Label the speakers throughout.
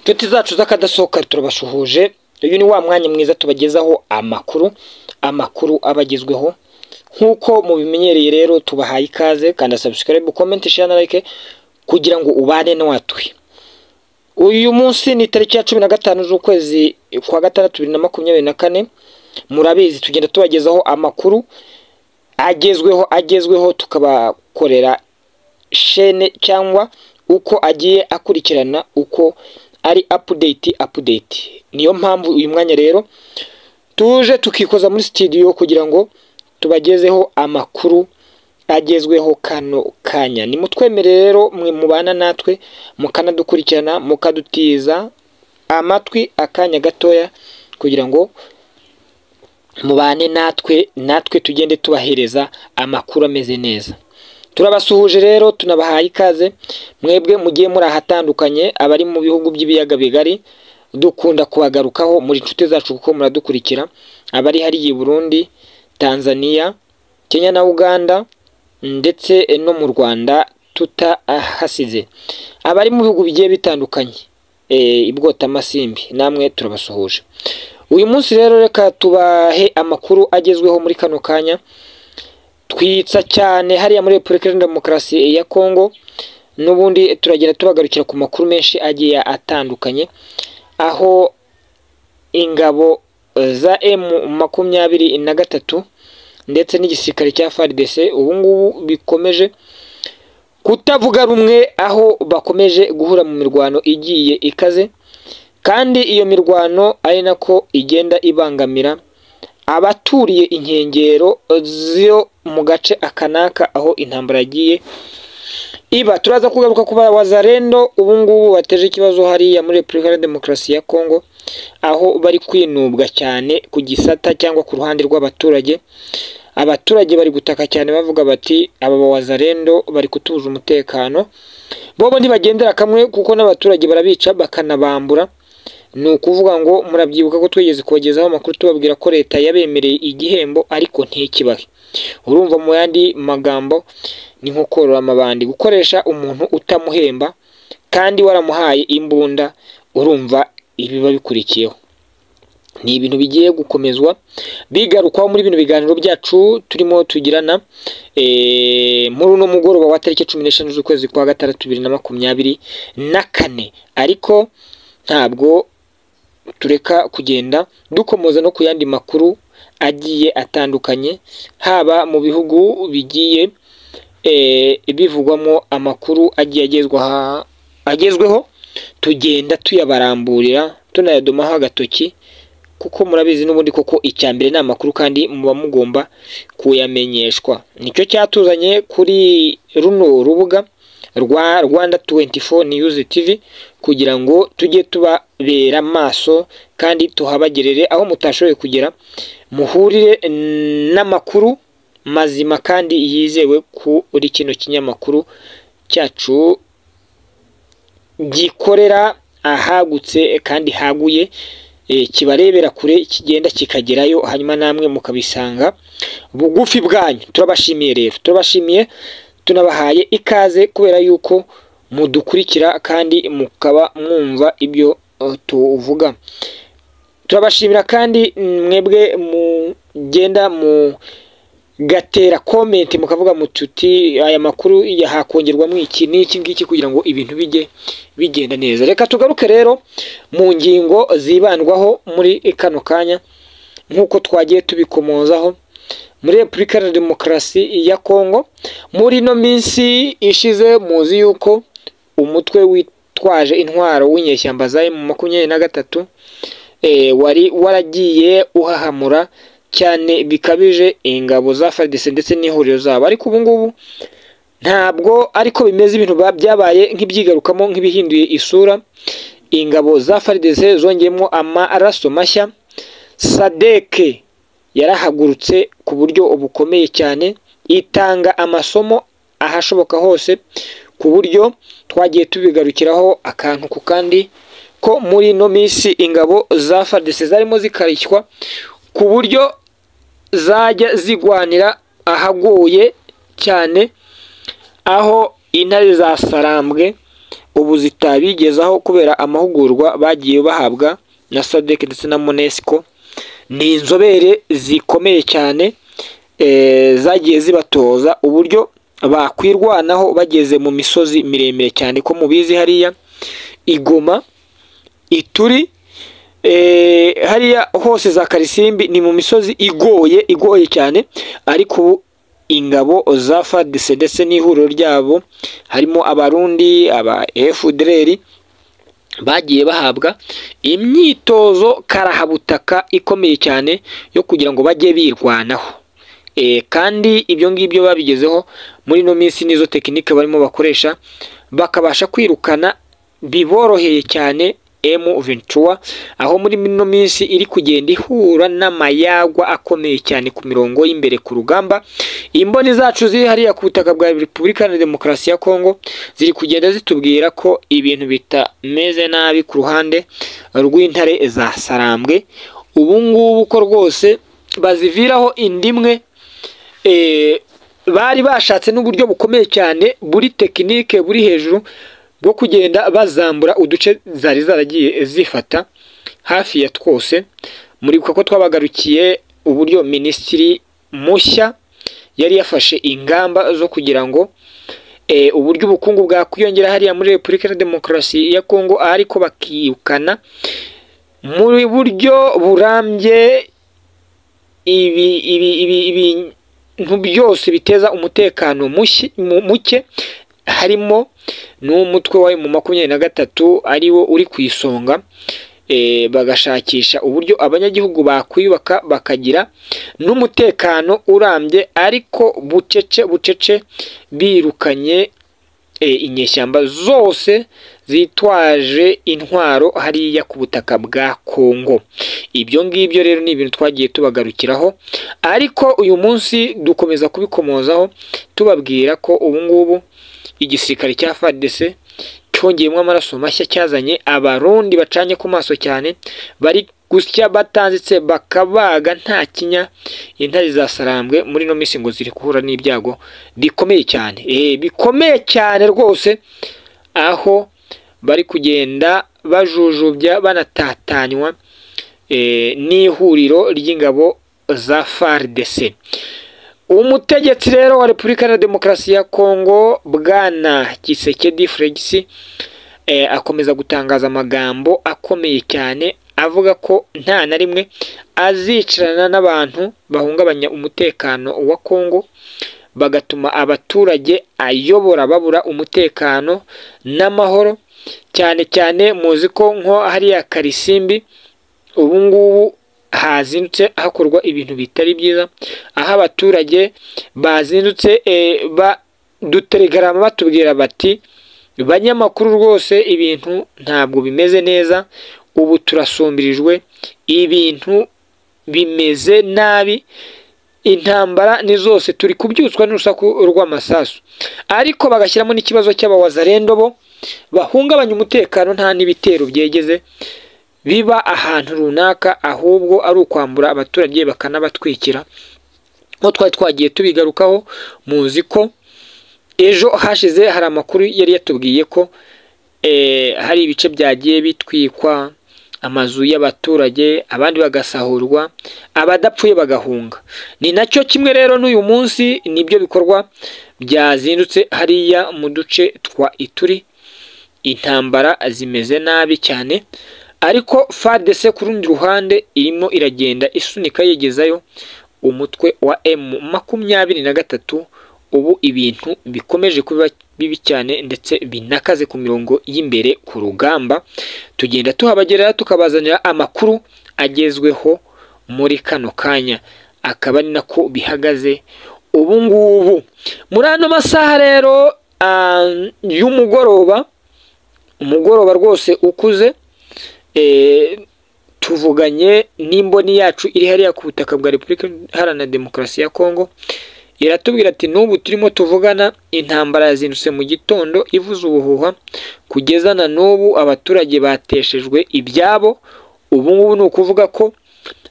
Speaker 1: inshuti zacu z'akadasohoka turabasuhuje uyu ni wa mwanya mwiza tubagezaho amakuru amakuru aba agezweho nk'uko mubimenyereye rero tubahaye ikaze kanda sabusikarayibu komenti share na like kugira ngo ubane n'uwatuye uyu munsi ni tariki ya cumi na gatanu z'ukwezi kwa gatandatu bibiri na makumyabiri na kane murabizi tugenda tubagezaho amakuru agezweho agezweho tukabakorera shene cyangwa uko agiye akurikirana uko ari apudeyiti apudeyiti niyo mpamvu uyu mwanya rero tuje tukikoza muri sitidiyo kugira ngo tubagezeho amakuru agezweho kano kanya nimutwemere rero mwe mubana natwe mukanadukurikirana mukadutiza amatwi akanya gatoya kugira ngo mubane natwe natwe tugende tubahereza amakuru ameze neza turabasuhuje rero tunabahaye ikaze mwebwe mugiye muri ahatandukanye abari mu bihugu by'ibiyaga bigari dukunda kubagarukaho muri inshuti zacu kuko muradukurikira abari hariya i burundi tanzania kenya na uganda ndetse no mu rwanda tutahasize abari mu bihugu bigiye bitandukanye i bwotamasimbi namwe turabasuhuje uyu munsi rero reka tubahe amakuru agezweho muri kano kanya twitsa cyane hariya muri repubulika iharanira demokarasi ya kongo n'ubundi turagenda tubagarukira ku makuru menshi agiye atandukanye aho ingabo za emu makumyabiri na gatatu ndetse n'igisirikare cya FARDC ubu ngubu bikomeje kutavuga rumwe aho bakomeje guhura mu mirwano igiye ikaze kandi iyo mirwano ari nako igenda ibangamira abaturiye inkengero zo mu gace akanaka aho intambara yagiye iba turaza kugaruka ku bazarendo ubu ngubu bateje ikibazo hariya muri repubulika ya demokarasi ya kongo aho bari kwinubwa cyane ku gisata cyangwa ku ruhande rw'abaturage abaturage bari gutaka cyane bavuga bati aba bawazarendo bari kutubuza umutekano bobo ntibagendera kamwe kuko n'abaturage barabica bakanabambura ni ukuvuga ngo murabyibuka ko twigeze kubagezaho amakuru tubabwira ko leta yabemereye igihembo ariko ntikibahe urumva mu yandi magambo ni nko korora amabandi gukoresha umuntu utamuhemba kandi waramuhaye imbunda urumva ibiba bikurikiyeho ni ibintu bigiye gukomezwa bigarukwaho muri bino biganiro byacu turimo tugirana muri uno mugoroba wa tariki cumi n'eshanu z'ukwezi kwa gatandatu bibiri na makumyabiri na kane ariko ntabwo tureka kugenda dukomoza no ku yandi makuru agiye atandukanye haba mu bihugu bigiye bivugwamo amakuru agiye agezweho tugenda tuyabaramburira tunayadomaho agatoki kuko murabizi n'ubundi koko icya mbere ni amakuru kandi muba mugomba kuyamenyeshwa nicyo cyatuzanye kuri runo rubuga rwa rwanda tuwenti fo niyuzi tivi kugira ngo tujye tubabera amaso kandi tuhabagerere aho mutashoboye kugera muhurire n'amakuru mazima kandi yizewe kuri kino kinyamakuru cyacu gikorera ahagutse kandi haguye kibarebera kure kigenda kikagerayo hanyuma namwe mukabisanga bugufi bwanyu turabashimiye rero turabashimiye tunabahaye ikaze kubera yuko mudukurikira kandi mukaba mwumva ibyo tuvuga turabashimira kandi mwebwe mugenda mu gatera komenti mukavuga mututi aya makuru hakongerwamo iki n'iki ngiki kugira ngo ibintu bijye bigenda neza reka tugaruke rero mu ngingo zibandwaho muri kano kanya nk'uko twagiye tubikomozaho muri repubulika ya demokarasi ya kongo muri ino minsi ishize muzi yuko umutwe witwaje intwaro w'inyeshyamba za emu makumyabiri na gatatu wari waragiye uhahamura cyane bikabije ingabo za faridese ndetse n'ihuriro zabo ariko ubungubu ntabwo ariko bimeze ibintu byabaye nk'ibyigarukamo nk'ibihinduye isura ingabo za faridese zongeyemo amaraso mashya sadeke yarahagurutse ku buryo bukomeye cyane itanga amasomo ahashoboka hose ku buryo twagiye tubigarukiraho akantu ku kandi ko muri ino minsi ingabo za faridese zarimo zikarishywa ku buryo zajya zigwanira ahagoye cyane aho intare zasarambwe ubu zitabigezaho kubera amahugurwa bagiye bahabwa na sadek ndetse na monesiko ni inzobere zikomeye cyane eh, zagiye zibatoza uburyo bakwirwanaho bageze mu misozi miremire cyane ko mubizi hariya i Goma ituri eh, hariya hose za karisimbi ni mu misozi igoye igoye cyane ariko ubu ingabo za fadise ndetse n'ihuriro ryabo harimo abarundi aba efudereri bagiye bahabwa imyitozo karahabutaka ikomeye cyane yo kugira ngo bajye birwanaho Eh, kandi ibyo ngibyo babigezeho muri ino minsi nizo tekinike barimo bakoresha bakabasha kwirukana biboroheye cyane emu ventura aho muri ino minsi iri kugenda ihura n'amayagwa akomeye cyane ku mirongo y'imbere ku rugamba imboni zacu ziri hariya ku butaka bwa repubulika na demokarasi ya kongo ziri kugenda zitubwira ko ibintu bitameze nabi ku ruhande rw'intare za sarambwe ubu ngubu ko rwose baziviraho indimwe eh, bari bashatse n'uburyo bukomeye cyane buri tekinike buri hejuru bwo kugenda bazambura uduce zari zaragiye zifata hafi ya twose muribuka ko twabagarukiye uburyo minisitiri mushya yari yafashe ingamba zo kugira ngo eh, uburyo ubukungu bwakwiyongera hariya muri repubulika ya demokarasi ya kongo ariko bakiyukana muri buryo burambye ibi ibi ibi ibintu byose biteza umutekano mushyi- mu- muke harimo n'umutwe wa mu makumyabiri na gatatu ari wo uri ku isonga eh, bagashakisha uburyo abanyagihugu bakwiyubaka bakagira n'umutekano urambye ariko bucece bucece birukanye eh, inyeshyamba zose zitwaje intwaro hariya ku butaka bwa kongo ibyo ngibyo rero ni ibintu twagiye tubagarukiraho ariko uyu munsi dukomeza kubikomozaho tubabwira ko ubu ngubu igisirikare cya FARDC cyongeyemo amaraso mashya cyazanye abarundi bacanye ku maso cyane bari gusya batanditse bakabaga nta kinya intare zasarambwe muri ino minsi ngo ziri guhura n'ibyago bikomeye cyane eh bikomeye cyane rwose aho bari kugenda bajujubya banatatanywa eh, n'ihuriro ry'ingabo za FARDC umutegetsi rero wa repubulika iharanira demokarasi ya kongo bwana kisekedi fregisi eh, akomeza gutangaza amagambo akomeye cyane avuga ko nta na rimwe azicarana n'abantu bahungabanya umutekano wa kongo bagatuma abaturage ayobora babura umutekano n'amahoro cyane cyane muzi ko nko hariya karisimbi ubu ngubu hazindutse hakorwa ibintu bitari byiza aho abaturage bazindutse eh, ba- duteregarama batubwira bati banyamakuru rwose ibintu ntabwo bimeze neza ubu turasumbirijwe ibintu bimeze nabi intambara ni zose turi kubyutswa n'urusaku rw'amasasu ariko bagashyiramo n'ikibazo cy'abawazarendo bo bahungabanya umutekano nta n'ibitero byegeze biba ahantu runaka ahubwo ari ukwambura abaturage bakanabatwikira nko twari twagiye tubigarukaho muzi ko ejo hashize hari amakuru yari yatubwiye ko eh, hari ibice byagiye bitwikwa amazu y'abaturage abandi bagasahurwa abadapfuye bagahunga ni nacyo kimwe rero n'uyu munsi nibyo bikorwa byazindutse hariya mu duce twa ituri intambara zimeze nabi cyane ariko FARDC ku rundi ruhande irimo iragenda isunika yegezayo umutwe wa M makumyabiri na gatatu ubu ibintu bikomeje kuba bibi cyane ndetse binakaze ku mirongo y'imbere ku rugamba tugenda tuhabagerera tukabazanira amakuru agezweho muri kano kanya akaba ari nako bihagaze ubu ngubu muri ano masaha rero ah, y'umugoroba umugoroba rwose ukuze eh, tuvuganye n'imboni yacu iri hariya ku butaka bwa repubulika iharanira demokarasi ya kongo iratubwira ati n'ubu turimo tuvugana intambara yazindutse mu gitondo ivuza ubuhuha kugeza na n'ubu abaturage bateshejwe ibyabo ubu ngubu ni ukuvuga ko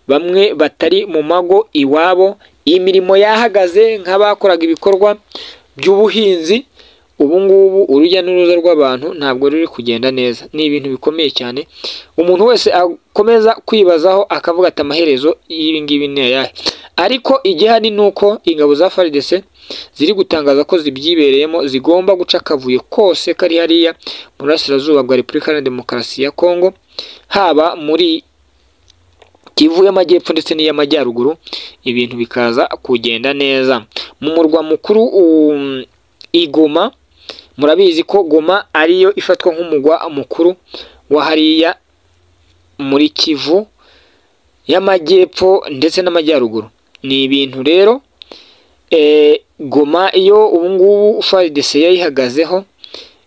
Speaker 1: bamwe batari mu mago iwabo imirimo yahagaze nk'abakoraga ibikorwa by'ubuhinzi ubu ngubu urujya n'uruza rw'abantu ntabwo ruri kugenda neza ni ibintu bikomeye cyane umuntu wese akomeza kwibazaho akavuga ati amaherezo y'ibi ngibi ni ayahe ariko igihari ni uko ingabo za FARDC ziri gutangaza ko zibyibereyemo zigomba guca akavuyo kose kari hariya mu burasirazuba bwa repubulika iharanira demokarasi ya kongo haba muri kivu y'amajyepfo ndetse n'iy'amajyaruguru ibintu bikaza kugenda neza mu murwa mukuru um, i goma murabizi ko goma ariyo ifatwa nk'umugwa mukuru wa hariya muri kivu y'amajyepfo ndetse n'amajyaruguru ni ibintu rero e, goma iyo ubungubu FARDC yayihagazeho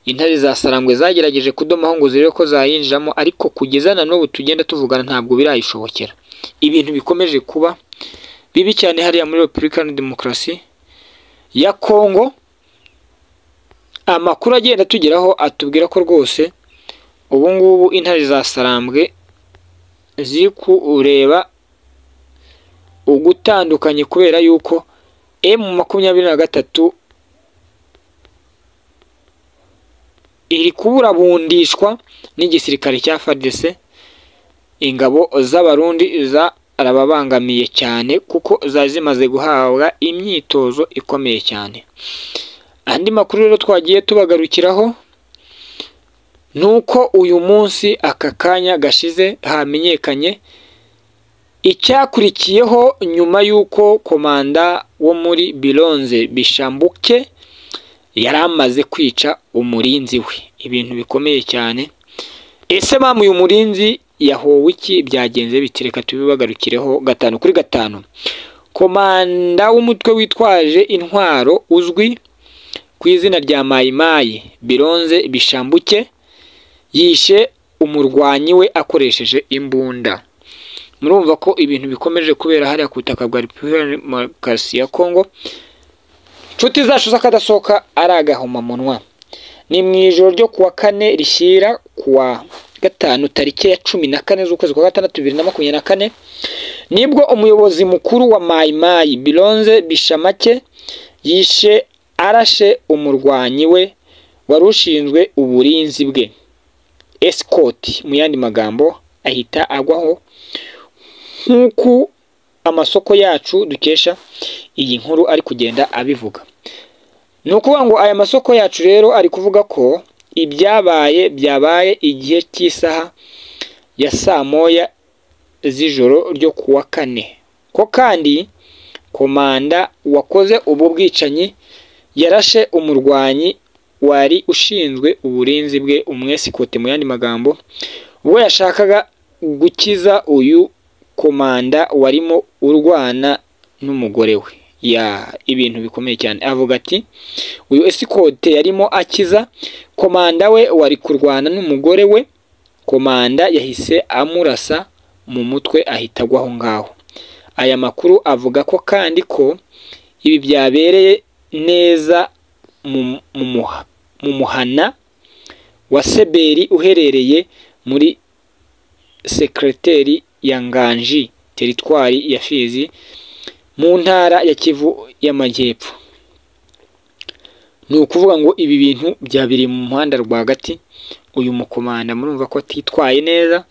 Speaker 1: intare za sarangwe zagerageje kudomaho ngo zirebe ko zayinjiramo ariko kugeza na n'ubu tugenda tuvugana ntabwo birayishobokera ibintu bikomeje kuba bibi cyane hariya muri repubulika iharanira demokarasi ya kongo amakuru agenda atugeraho atubwira ko rwose ubu ngubu intare za sarambwe ziri kureba ugutandukanye kubera yuko emu makumyabiri na gatatu iri kuburabundishwa n'igisirikare cya FARDC ingabo z'abarundi zarababangamiye cyane kuko zari zimaze guhabwa imyitozo ikomeye cyane andi makuru rero twagiye tubagarukiraho ni uko uyu munsi aka kanya gashize hamenyekanye icyakurikiyeho nyuma y'uko komanda wo muri bironze bishambuke yari amaze kwica umurinzi we ibintu bikomeye cyane ese mpamvu uyu murinzi yahowe iki byagenze biti reka tubibagarukireho gatanu kuri gatanu komanda w'umutwe witwaje intwaro uzwi ku izina rya mayimayi bironze bishambuke yishe umurwanyi we akoresheje imbunda murumva ko ibintu bikomeje kubera hariya ku butaka bwa repubulika ya demokarasi ya kongo inshuti zacu z'akadasohoka ari agahomamunwa ni mu ijoro ryo kuwa kane rishyira kuwa gatanu tariki ya cumi na kane z'ukwezi kwa gatandatu bibiri na makumyabiri na kane nibwo umuyobozi mukuru wa mayimayi bironze bishamake yishe arashe umurwanyi we wari ushinzwe uburinzi bwe esikoti mu yandi magambo ahita agwaho nk'uko amasoko yacu dukesha iyi nkuru ari kugenda abivuga ni ukuvuga ngo aya masoko yacu rero ari kuvuga ko ibyabaye byabaye igihe cy'isaha ya saa moya z'ijoro ryo ku wa kane ko kandi komanda wakoze ubu bwicanyi yarashe umurwanyi wari ushinzwe uburinzi bwe umwesikote mu yandi magambo ubwo yashakaga gukiza uyu komanda warimo urwana n'umugore we ya ibintu bikomeye cyane avuga ati uyu esikote yarimo akiza komanda we wari kurwana n'umugore we komanda yahise amurasa mu mutwe ahita agwa aho ngaho aya makuru avuga ko kandi ko ibi byabereye neza mu muhana wa seberi uherereye muri sekireteri ya nganji teritwari ya fizi mu ntara ya kivu y'amajyepfo ni ukuvuga ngo ibi bintu byabiriye mu muhanda rwagati uyu mukomanda murumva ko atitwaye neza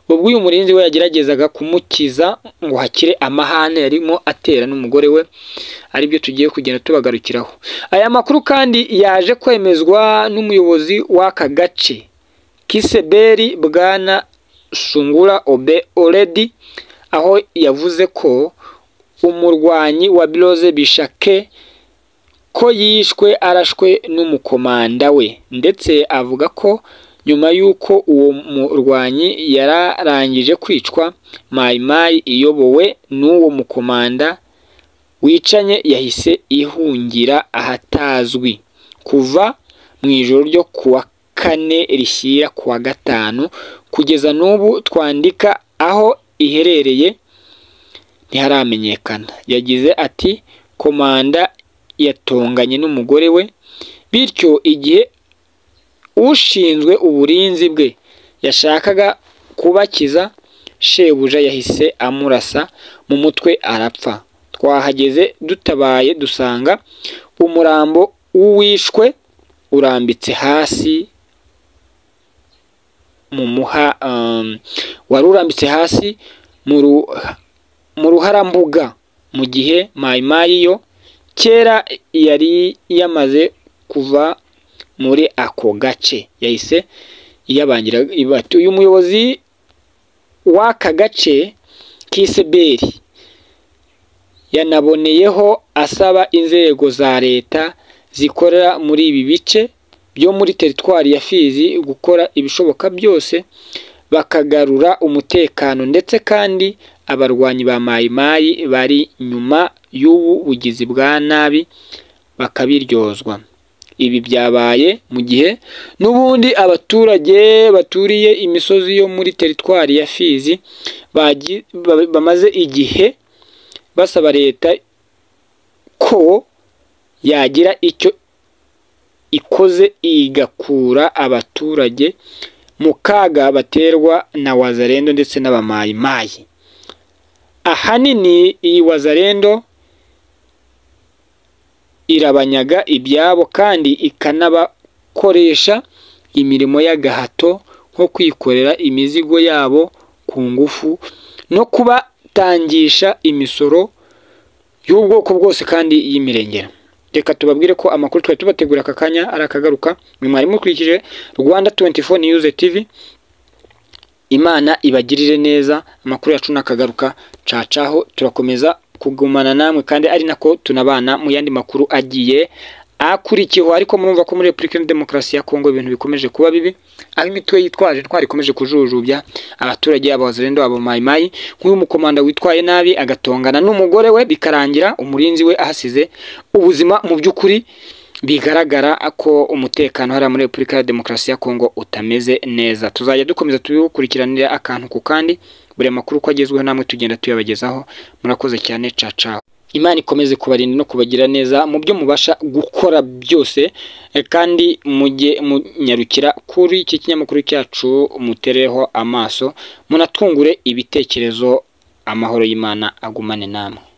Speaker 1: ubwo uyu murinzi we yageragezaga kumukiza ngo hakire amahane yarimo atera n'umugore we aribyo tugiye kugenda tubagarukiraho aya makuru kandi yaje kwemezwa n'umuyobozi w'aka gace kiseberi bwana shungura obe oredi aho yavuze ko umurwanyi wa biroze bishake ko yishwe arashwe n'umukomanda we ndetse avuga ko nyuma y'uko uwo murwanyi yararangije kwicwa mayimayi iyobowe n'uwo mukomanda wicanye yahise ihungira ahatazwi kuva mu ijoro ryo kuwa kane rishyira kuwa gatanu kugeza n'ubu twandika aho iherereye ntiharamenyekana yagize ati komanda yatonganye n'umugore we bityo igihe ushinzwe uburinzi bwe yashakaga kubakiza shebuja yahise amurasa mu mutwe arapfa twahageze dutabaye dusanga umurambo w'uwishwe urambitse hasi mumuha wari urambitse hasi mu ruharambuga mu gihe mayimayi yo kera yari yamaze kuva muri ako gace yahise iyabangira ibati uyu muyobozi w'aka gace k'iseberi yanaboneyeho asaba inzego za leta zikorera muri ibi bice byo muri teritwari ya Fizi gukora ibishoboka byose bakagarura umutekano ndetse kandi abarwanyi ba mayimayi bari nyuma y'ubu bugizi bwa nabi bakabiryozwa ibi byabaye mu gihe n'ubundi abaturage baturiye imisozi yo muri teritwari ya Fizi bamaze igihe basaba leta ko yagira icyo ikoze igakura abaturage mu kaga baterwa na wazarendo ndetse n'abamayimayi ahanini iyi wazarendo irabanyaga ibyabo kandi ikanabakoresha imirimo y'agahato nko kwikorera imizigo yabo ku ngufu no kubatangisha imisoro y'ubwoko bwose kandi y'imirengera reka tubabwire ko amakuru twari tubategura aka kanya ari akagaruka mwari mukurikije rwanda 24 news tv imana ibagirire neza amakuru yacu n'akagaruka cacaho turakomeza kugumana namwe kandi ari nako tunabana mu yandi makuru agiye akurikiyeho ariko murumva ko muri repubulika ya demokarasi ya kongo ibintu bikomeje kuba bibi aho imitwe yitwaje intwari ikomeje kujujubya abaturage abazarendo abamayimayi nk'uyu mukomanda witwaye nabi agatongana n'umugore we bikarangira umurinzi we ahasize ubuzima mu by'ukuri bigaragara ko umutekano hariya muri repubulika ya demokarasi ya kongo utameze neza tuzajya dukomeza tubikurikiranira akantu ku kandi buri makuru uko agezweho namwe tugenda tuyabagezaho murakoze cyane cacaho imana ikomeze kubarinda no kubagira neza mu byo mubasha gukora byose kandi mujye munyarukira kuri iki kinyamakuru cyacu mutereho amaso munatwungure ibitekerezo amahoro y'imana agumane namwe